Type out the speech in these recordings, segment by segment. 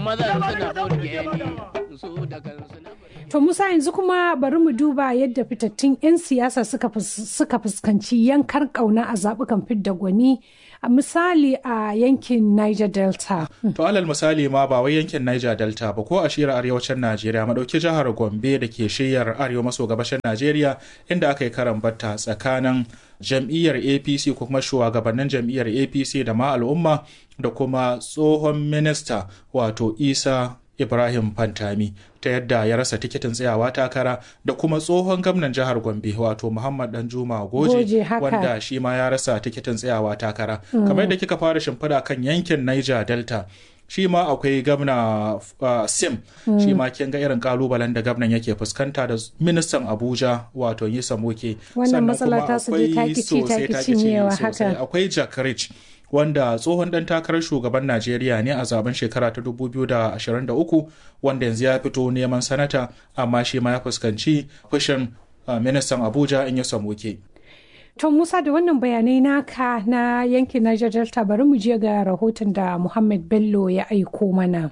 mazan suna burge ni su da kansu na To Musa yanzu kuma bari mu duba yadda fitattun 'yan siyasa suka fuskanci yankar kauna a zaɓukan fidda gwani a misali a yankin Niger Delta. To alal misali ma ba wai yankin Niger Delta ba ko a shira arewacin Najeriya madauki jihar Gombe da ke shiyar arewa maso gabashin Najeriya inda aka yi karan batta tsakanin jam'iyyar APC ko kuma shugabannin jam'iyyar APC da ma al'umma da kuma tsohon minista wato Isa Ibrahim Fantami ta yadda ya rasa tikitin tsayawa takara da kuma tsohon gwamnan jihar Gombe wato Muhammad Danjuma Goje wanda shi ma ya rasa tikitin tsayawa takara. Kamar yadda kika fara shimfiɗa kan yankin Niger Delta shi ma akwai gamna uh, sim mm. shi ma kin ga irin kalubalen da gwamnan yake fuskanta da ministan abuja wato yi samoke wannan matsala ta su je takici takici haka akwai jack rich wanda tsohon dan takarar shugaban Najeriya ne a zaben shekara ta 2023 wanda yanzu ya fito neman sanata amma shi ma ya fuskanci fushin ministan Abuja in ya samuke. To Musa da wannan bayanai naka na yankin Niger Delta bari mu je ga rahoton da Muhammad Bello ya aiko mana.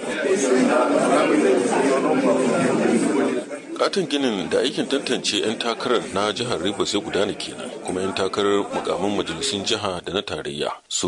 katin ginin da aikin tantance 'yan takarar na jihar Rivers ya gudana kenan kuma 'yan takarar mukamin majalisun jiha da na tarayya su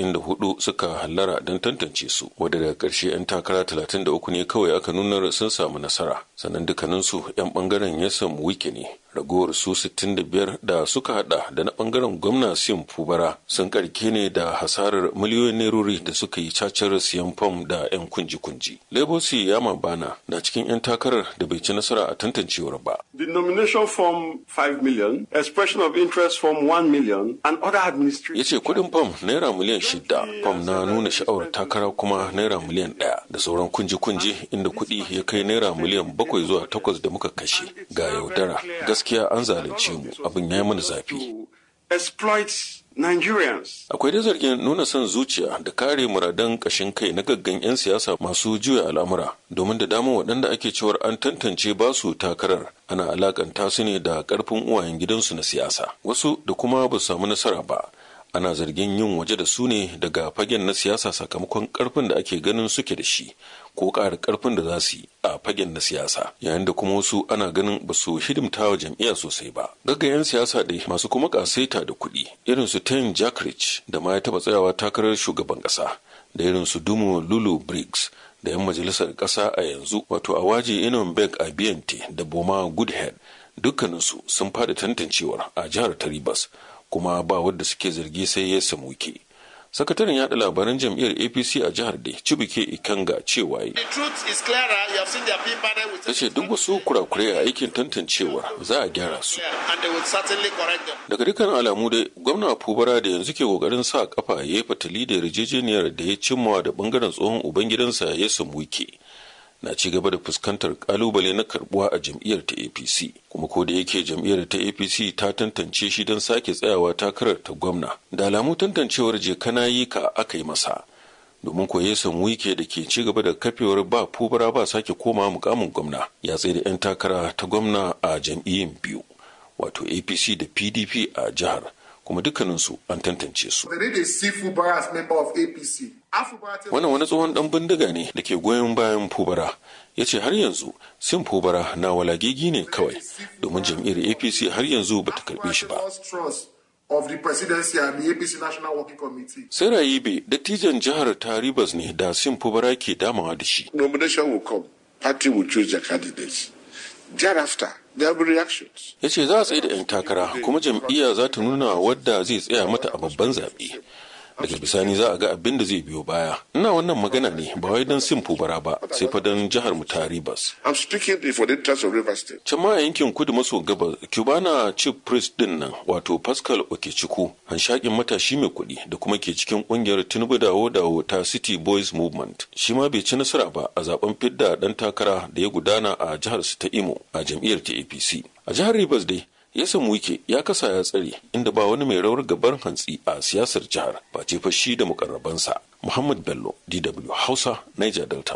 94 suka hallara don tantance su wadda daga ƙarshe 'yan takara 33 ne kawai aka nunar sun samu nasara sannan dukkaninsu 'yan bangaren ya samu wike ne ragowar su 65 da suka hada da na bangaren gwamna sim fubara sun karke ne da hasarar miliyoyin nerori da suka yi cacar siyan fam da 'yan kunji-kunji lebosi yama bana na cikin 'yan takarar da bai ci nasara a tantancewar ba The nomination form 5 million, expression of interest form 1 million, and other administrative. ya ce kudin fam naira miliyan shida fam na nuna sha'awar takara kuma naira miliyan ɗaya da sauran kunji-kunji inda kuɗi ya kai naira miliyan bakwai zuwa takwas da muka kashe ga yaudara gaskiya an zalunce mu abin ya yi mana zafi Exploit Nigerians. akwai dai zargin nuna son zuciya da kare muradan kashin kai na gaggan 'yan siyasa masu juya al'amura domin da dama waɗanda ake cewar an tantance ba su takarar ana alakanta su ne da ƙarfin uwayen gidansu na siyasa wasu da kuma ba su samu nasara ba ana zargin yin waje da su ne daga fagen na siyasa sakamakon ƙarfin da ake ganin suke da shi ko ƙara ƙarfin da za su yi a fagen na siyasa yayin da kuma wasu ana ganin ba su hidimta wa jam'iyya sosai ba gaggayen siyasa dai masu kuma ƙasaita da kuɗi irin su ten jackridge da ma ya taɓa tsayawa takarar shugaban ƙasa da irin su dumo lulu briggs da 'yan majalisar ƙasa a yanzu wato awaji inon beg a biyante da boma goodhead dukkaninsu sun fada tantancewar a jihar ta ribas kuma ba wadda suke zargi sai ya samu wike sakataren yada labaran jam'iyyar apc a jihar da cibike ikanga cewa yi The truth is clearer. You have seen their P panel with ta ce duk wasu kurakurai a aikin tantancewar za a gyara su and they will certainly correct them. daga dukkan alamu dai gwamna fubara da yanzu ke kokarin sa kafa ya yi fatali da yarjejeniyar da ya cimmawa da bangaren tsohon ubangidansa ya samu wike na ci gaba da fuskantar kalubale na karbuwa a jam'iyyar ta apc kuma ko da yake jam'iyyar ta apc ta tantance shi don sake tsayawa takarar ta gwamna da alamu tantancewar je kana yi ka aka yi masa domin ko ya samu wike da ke ci gaba da kafewar ba fubara ba sake koma mukamin gwamna ya tsaye da 'yan takara ta gwamna a jam'iyyun biyu wato apc da pdp a jihar kuma dukkaninsu an tantance su They need a seafood bar as member of APC. Afubara tells wannan wani tsohon dan bindiga ne da ke goyon bayan fubara ya ce har yanzu sin fubara na walagigi ne kawai domin jam'iyyar apc har yanzu ba ta karbe shi ba lost trust of the presidency and the APC National Working Committee. sai rayibe dattijan jihar taribas ne da sin fubara ke damawa da shi Nomination will come. Party will choose their candidates. Thereafter, there will be reactions. ya ce za a tsaye da 'yan takara kuma jam'iyya za ta nuna wadda zai tsaya mata a babban zaɓe daga bisani za a ga abin da zai biyo baya ina wannan magana ne ba wai don sin fubara ba sai fa don jihar mu ta ribas I'm speaking for the interest of River State. can ma a yankin kudu maso gabas cubana chief priest din nan wato pascal okechukwu hanshakin matashi mai kuɗi da kuma ke cikin ƙungiyar tinubu dawo dawo ta city boys movement shi ma bai ci nasara ba a zaben fidda ɗan takara da ya gudana a jihar su ta imo a jam'iyyar ta apc a jihar rivers dai ya samu wike ya kasa ya tsare inda ba wani mai rawar gabar hantsi a siyasar jihar ba ce fa shi da mukarrabansa muhammad bello dw hausa niger delta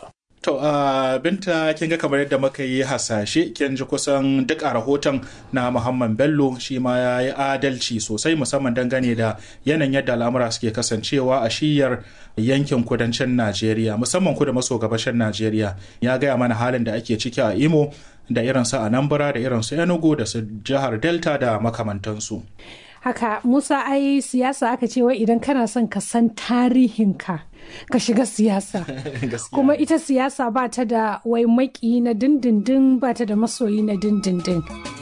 To, uh, binta kin ga kamar yadda muka yi hasashe kin ji kusan duk a rahoton na Muhammad Bello shi ma ya yi adalci sosai musamman dangane da yanayin yadda al'amura suke kasancewa a shiyar yankin kudancin Najeriya musamman kudu maso gabashin Najeriya ya gaya mana halin da ake ciki a Imo da irin su Anambra da irin su Enugu da su jihar Delta da makamantansu. haka musa ai siyasa aka ce wai idan kana son ka san tarihinka ka shiga siyasa kuma ita siyasa ba ta da wai maki na dindindin ba ta da masoyi na dindindin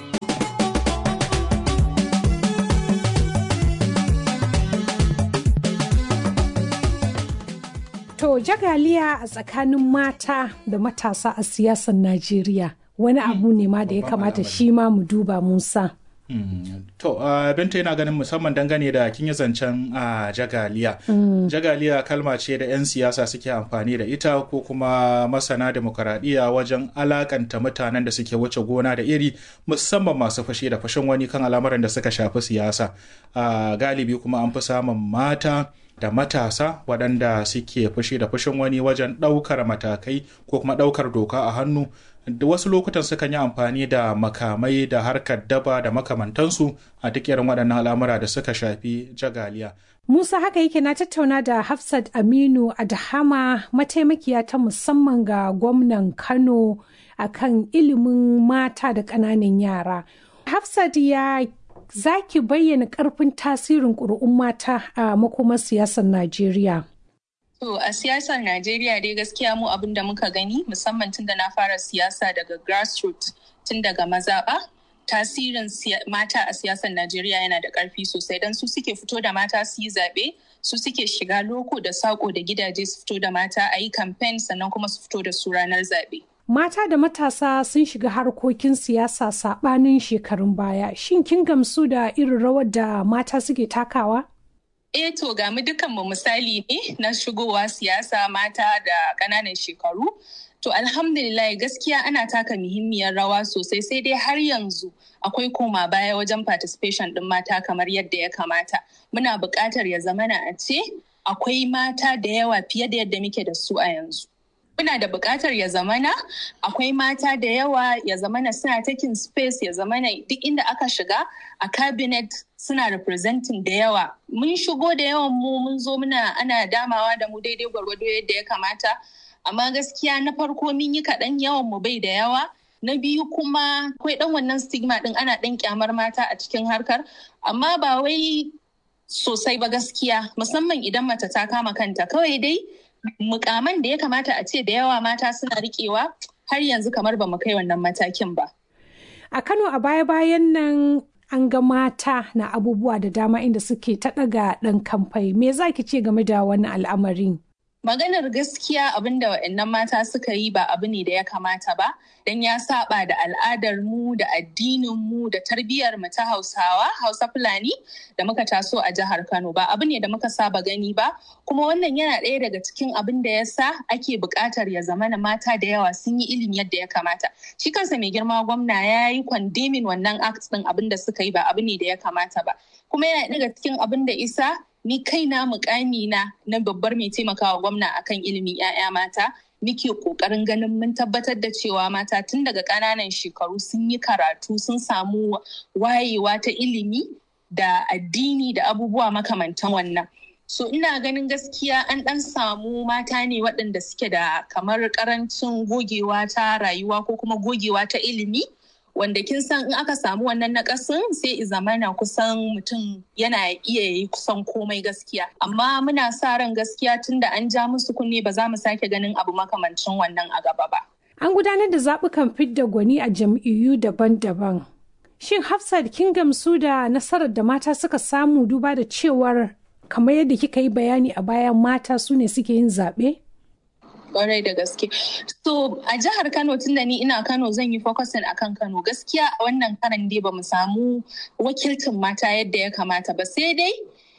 to jagaliya a tsakanin mata da matasa a siyasar najeriya wani abu ne ma da ya kamata shi ma mu duba musa Mm. To, uh, Binta yana ganin musamman dangane da kin yi zancen uh, jagaliya. Jagaliya kalma ce da 'yan siyasa suke amfani da ita ko kuma masana demokaradiyya wajen alakanta mutanen da suke wuce gona da iri musamman masu fashe da fashin wani kan al'amuran da suka shafi siyasa. Uh, galibi kuma an fi samun mata da matasa waɗanda suke fushi da fushin wani wajen ɗaukar matakai ko kuma ɗaukar doka a hannu da wasu lokutan sukan yi amfani da makamai da harkar daba da makamantansu a duk irin waɗannan al'amura da suka shafi jagaliya. Musa haka yake na tattauna da Hafsat Aminu Adahama mataimakiya ta musamman ga gwamnan Kano akan ilimin mata da ƙananan yara. Hafsat ya zaki bayyana ƙarfin tasirin ƙuri'un mata a makomar siyasar Najeriya. To a siyasar Najeriya dai gaskiya mu abin da muka gani musamman tun da na fara siyasa daga grassroots tun daga mazaɓa tasirin mata a siyasar Najeriya yana da ƙarfi sosai don su suke fito da mata su yi zaɓe su suke shiga loko da saƙo da gidaje su fito da mata a yi kamfen sannan kuma su fito da su ranar zaɓe. Mata da matasa sun shiga harkokin siyasa saɓanin shekarun baya. Shin kin gamsu da irin rawar da mata suke takawa? Eh to ga mu dukanmu misali ne na shigowa siyasa mata da ƙananan shekaru. To alhamdulillah gaskiya ana taka muhimmiyar rawa sosai sai dai har yanzu akwai koma baya wajen participation ɗin mata kamar yadda ya kamata. Muna buƙatar ya zamana a ce akwai mata da yawa fiye da yadda muke da su a yanzu. Muna da buƙatar ya zamana akwai mata da yawa ya zamana suna taking space ya zamana duk inda aka shiga a cabinet suna representing da yawa. Mun shigo da yawan mu mun zo muna ana damawa da mu daidai gwargwado yadda ya kamata. Amma gaskiya na farko mun yi kaɗan yawan mu bai da yawa. Na biyu kuma akwai ɗan wannan stigma ɗin ana ɗan kyamar mata a cikin harkar. Amma ba wai sosai ba gaskiya musamman idan mace ta kama kanta kawai dai mukaman da ya kamata a ce da yawa mata suna riƙewa har yanzu kamar ba mu kai wannan matakin ba. A Kano a baya-bayan nan an ga mata na abubuwa da dama inda suke ta ɗaga ɗan kamfai. Me za ki ce game da wannan al'amarin? Maganar gaskiya abin da waɗannan mata suka yi ba abu ne da ya kamata ba, don ya saba da al'adar mu da addinin mu da tarbiyyar mu ta Hausawa, Hausa Fulani da muka taso a jihar Kano ba abu ne da muka saba gani ba, kuma wannan yana ɗaya daga cikin abin da ya sa ake buƙatar ya zamana mata da yawa sun yi ilimi yadda ya kamata. Shi kansa mai girma gwamna ya yi kwandemin wannan act ɗin abin da suka yi ba abu ne da ya kamata ba. Kuma yana daga cikin abin da isa ni kaina mukami na na babbar mai taimakawa gwamna akan ilimin 'ya'ya mata nike kokarin ganin mun tabbatar da cewa mata tun daga ƙananan shekaru sun yi karatu sun samu wayewa ta ilimi da addini da abubuwa makamantan wannan so ina ganin gaskiya an ɗan samu mata ne waɗanda suke da kamar ƙarancin gogewa ta rayuwa ko kuma gogewa ta ilimi wanda kin san in aka samu wannan nakasin sai zamana kusan mutum yana iya yi kusan komai gaskiya amma muna sa ran gaskiya tun da an ja musu kunne ba za mu sake ganin abu makamancin wannan a gaba ba An gudanar da zaɓukan fidda gwani a jam'iyyu daban-daban. Shin Hafsat kin gamsu da nasarar da mata suka samu duba da cewar kamar yadda kika yi bayani a baya mata su ne suke yin zaɓe? kwarai da gaske. So a jihar Kano tunda ni ina Kano zan yi focusing akan Kano gaskiya a wannan karan dai ba mu samu wakilcin mata yadda ya kamata ba sai dai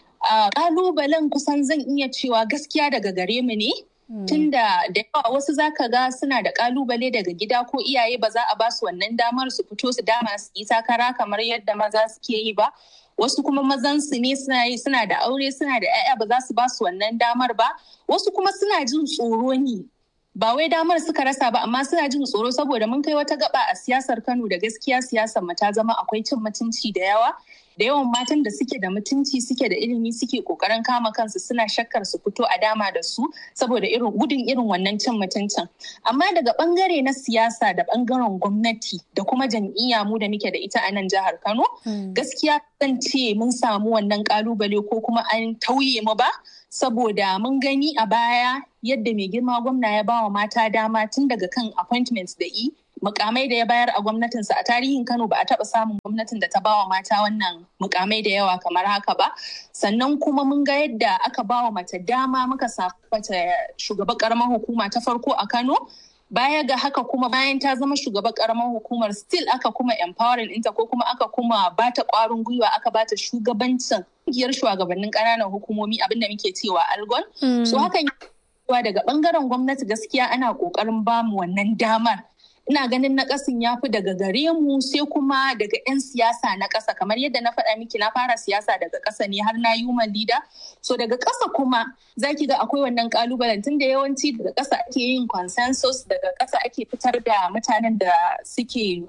kalubalen kusan zan iya cewa gaskiya daga gare mu ne. Tunda da yawa wasu zaka ga suna da kalubale daga gida ko iyaye ba za a ba su wannan damar su fito su dama su yi takara kamar yadda maza suke yi ba. wasu kuma mazan su ne suna yi suna da aure suna da 'ya'ya ba za su ba su wannan damar ba wasu kuma suna jin tsoro ne ba wai damar suka rasa ba amma suna jin tsoro saboda mun kai wata gaba a siyasar Kano da gaskiya siyasar mu ta zama akwai cin mutunci da yawa da yawan matan da suke da mutunci suke da ilimi suke kokarin kama kansu suna shakkar su fito a dama da su saboda irin gudun irin wannan cin mutuncin amma daga bangare na siyasa da bangaren gwamnati da kuma jam'iyya mu da muke da ita a nan jihar Kano gaskiya zan ce mun samu wannan kalubale ko kuma an tauye mu ba saboda mun gani a baya yadda mai girma gwamna ya bawa mata dama tun daga kan appointments da i mukamai da ya bayar a gwamnatinsa a tarihin Kano ba a taɓa samun gwamnatin da ta bawa mata wannan mukamai da yawa kamar haka ba sannan kuma mun ga yadda aka bawa mace dama muka samu mace shugaban karamar hukuma ta farko a Kano baya ga haka kuma bayan ta zama shugaban karamar hukumar still aka kuma empowering ɗinta ko kuma aka kuma bata ƙwarin gwiwa aka bata shugabancin kungiyar shugabannin ƙananan hukumomi abinda muke cewa algon so hakan daga bangaren gwamnati gaskiya ana ƙoƙarin bamu wannan damar ina ganin na ƙasin ya fi daga gare mu sai kuma daga 'yan siyasa na ƙasa kamar yadda na faɗa miki na fara siyasa daga ƙasa ne har na human leader so daga ƙasa kuma za ki ga akwai wannan ƙalubalen tun da yawanci daga ƙasa ake yin consensus daga ƙasa ake fitar da mutanen da suke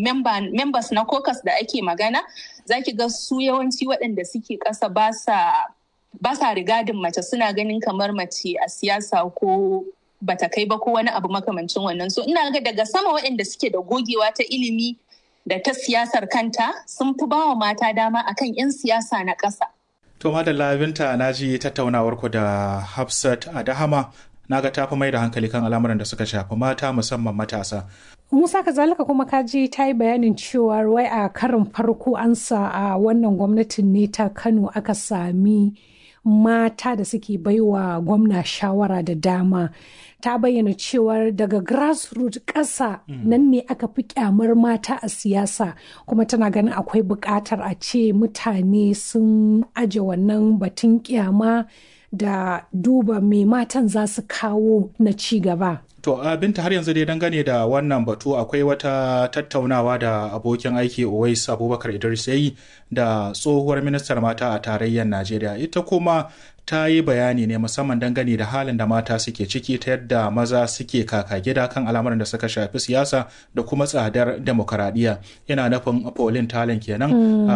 members na caucus da ake magana za ki ga su yawanci waɗanda suke ƙasa ba sa ba sa rigadin mace suna ganin kamar mace a siyasa ko bata kai ba ko wani abu makamancin wannan so ina ga daga sama waɗanda suke da gogewa ta ilimi da ta siyasar kanta sun fi bawa mata dama akan 'yan siyasa na ƙasa. To madalla binta na ji tattaunawar ku da Hafsat Adahama na ga tafi mai da hankali kan al'amuran da suka shafi mata musamman matasa. Musa kazalika kuma kaji ta yi bayanin cewa wai a karin farko an sa a wannan gwamnatin ne ta Kano aka sami mata da suke baiwa gwamna shawara da dama ta bayyana cewar daga grassroots ƙasa nan ne aka fi kyamar mata a siyasa kuma tana ganin akwai buƙatar a ce mutane sun aje wannan batun kyama da duba mai matan za su kawo na ci gaba. To binta har yanzu dai dangane da wannan batu akwai wata tattaunawa da abokin aiki Uwais Abubakar Idris yayi da tsohuwar ministar mata a tarayyar Najeriya ita kuma ta yi bayani ne musamman dangane da halin da mata suke ciki ta yadda maza suke kaka gida kan al'amuran da suka shafi siyasa da kuma tsadar demokaradiyya yana nufin Pauline Talon kenan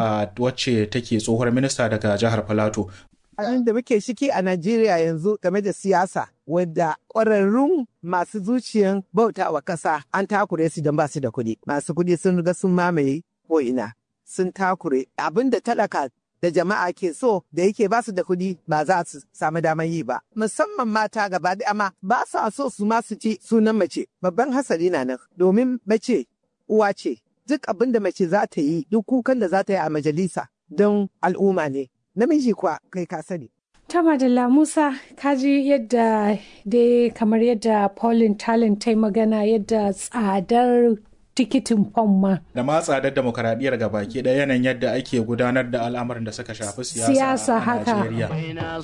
wacce take tsohuwar minista daga jihar Filato abin da muke ciki a Najeriya yanzu game da siyasa wadda ƙwararrun masu zuciyan bauta wa ƙasa an takure su don ba su da kuɗi. Masu kuɗi sun riga sun mamaye ko'ina sun takure abin da talaka da jama'a ke so da yake ba su da kuɗi ba za su samu damar yi ba. Musamman mata gaba da ama ba sa so su ma su ci sunan mace. Babban hasari na nan domin mace uwa ce. Duk abin da mace za ta yi duk kukan da za ta yi a majalisa don al'umma ne. namiji kuwa kai ka sani. Ta Madalla Musa kaji yadda dai kamar yadda Pauline Talent ta yi magana yadda tsadar tikitin fom ma. Da ma tsadar demokaradiyyar ga baki ɗaya yanayin yadda ake gudanar da al'amarin da suka shafi siyasa a haka. Najeriya.